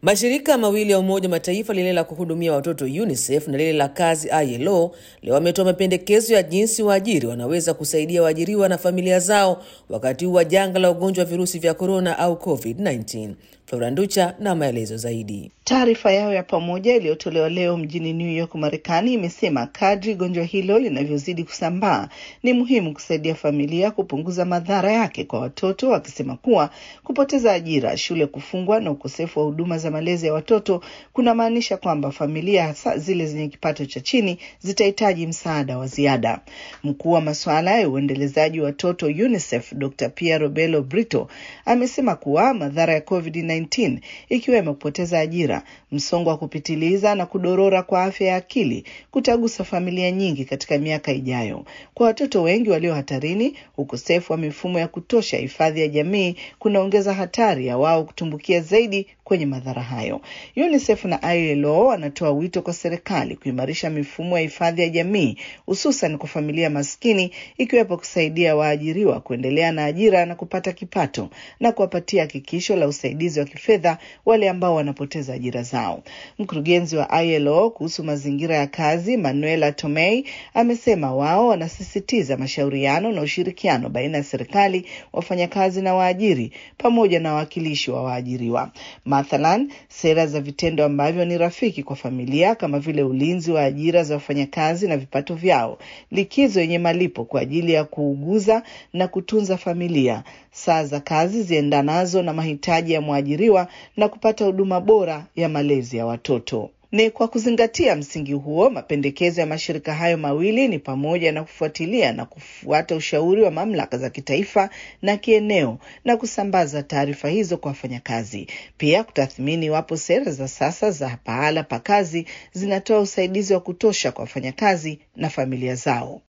Mashirika mawili ya Umoja Mataifa, lile la kuhudumia watoto UNICEF na lile la kazi ILO, leo wametoa mapendekezo ya jinsi waajiri wanaweza kusaidia waajiriwa na familia zao wakati huu wa janga la ugonjwa wa virusi vya korona au COVID-19. Floranducha na maelezo zaidi. Taarifa yao ya pamoja iliyotolewa leo mjini New York, Marekani, imesema kadri gonjwa hilo linavyozidi kusambaa ni muhimu kusaidia familia kupunguza madhara yake kwa watoto, wakisema kuwa kupoteza ajira, shule kufungwa na ukosefu wa huduma za malezi ya watoto kunamaanisha kwamba familia, hasa zile zenye kipato cha chini, zitahitaji msaada wa ziada. Mkuu wa masuala ya uendelezaji wa watoto UNICEF, Dr. Piero Bello Brito amesema kuwa madhara ya COVID-19 ikiwemo kupoteza ajira msongo wa kupitiliza na kudorora kwa afya ya akili kutagusa familia nyingi katika miaka ijayo. Kwa watoto wengi walio hatarini, ukosefu wa mifumo ya kutosha hifadhi ya jamii kunaongeza hatari ya wao kutumbukia zaidi kwenye madhara hayo. UNICEF na ILO wanatoa wito kwa serikali kuimarisha mifumo ya hifadhi ya jamii hususan kwa familia maskini, ikiwepo kusaidia waajiriwa kuendelea na ajira na kupata kipato na kuwapatia hakikisho la usaidizi wa kifedha wale ambao wanapoteza ajira zao. Mkurugenzi wa ILO kuhusu mazingira ya kazi Manuela Tomei amesema wao wanasisitiza mashauriano na ushirikiano baina ya serikali, wafanyakazi na waajiri pamoja na wawakilishi wa waajiriwa. Mathalan, sera za vitendo ambavyo ni rafiki kwa familia kama vile ulinzi wa ajira za wafanyakazi na vipato vyao, likizo yenye malipo kwa ajili ya kuuguza na kutunza familia, saa za kazi ziendanazo na mahitaji ya mwajiriwa na kupata huduma bora ya malezi ya watoto. Ni kwa kuzingatia msingi huo, mapendekezo ya mashirika hayo mawili ni pamoja na kufuatilia na kufuata ushauri wa mamlaka za kitaifa na kieneo na kusambaza taarifa hizo kwa wafanyakazi. Pia kutathmini iwapo sera za sasa za pahala pa kazi zinatoa usaidizi wa kutosha kwa wafanyakazi na familia zao.